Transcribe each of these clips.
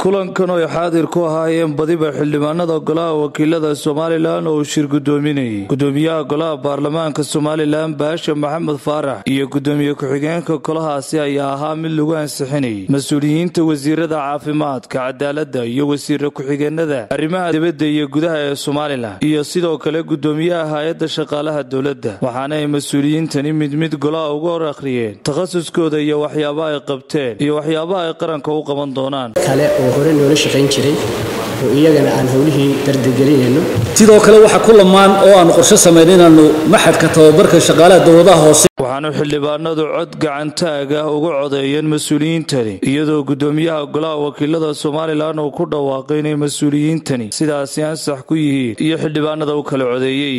kulankan oo ay xaadir ku ahaayeen badiba xildhibaanada golaha wakiilada somalilan oo uu shir gudoominayay gudoomiyaha golaha baarlamaanka somalilan baasha maxamed faarax iyo gudoomiye ku-xigeenka golahaasi ayaa ahaa mid lagu ansixinayay mas-uuliyiinta wasiirada caafimaadka cadaaladda iyo wasiira ku-xigeenada arrimaha dibadda iyo gudaha ee somalilan iyo sidoo kale gudoomiyaha hay-adda shaqaalaha dowladda waxaana ay mas-uuliyiintani mid mid golaha uga hor akhriyeen takhasuskooda iyo waxyaabaha ay qabteen iyo waxyaabaha ay qaranka u qaban doonaan kale oo hore noola shaqayn jiray oo iyagana aan howlihii dardargelinayno sidoo kale waxaa ku lamaan oo aanu qorshe samayn inaannu maxadka tababarka shaqaalaha dowladaha hoose waxaanu xildhibaanadu cod gacantaag ah uga codeeyeen mas-uuliyiintani iyadoo gudoomiyaha golaha wakiilada somalilan uu ku dhawaaqay inay mas-uuliyiintani sidaasi ansax ku yihiin iyo xildhibaanada u kala codeeyey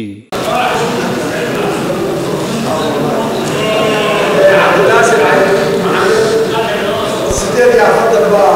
sideed iyo afartan baa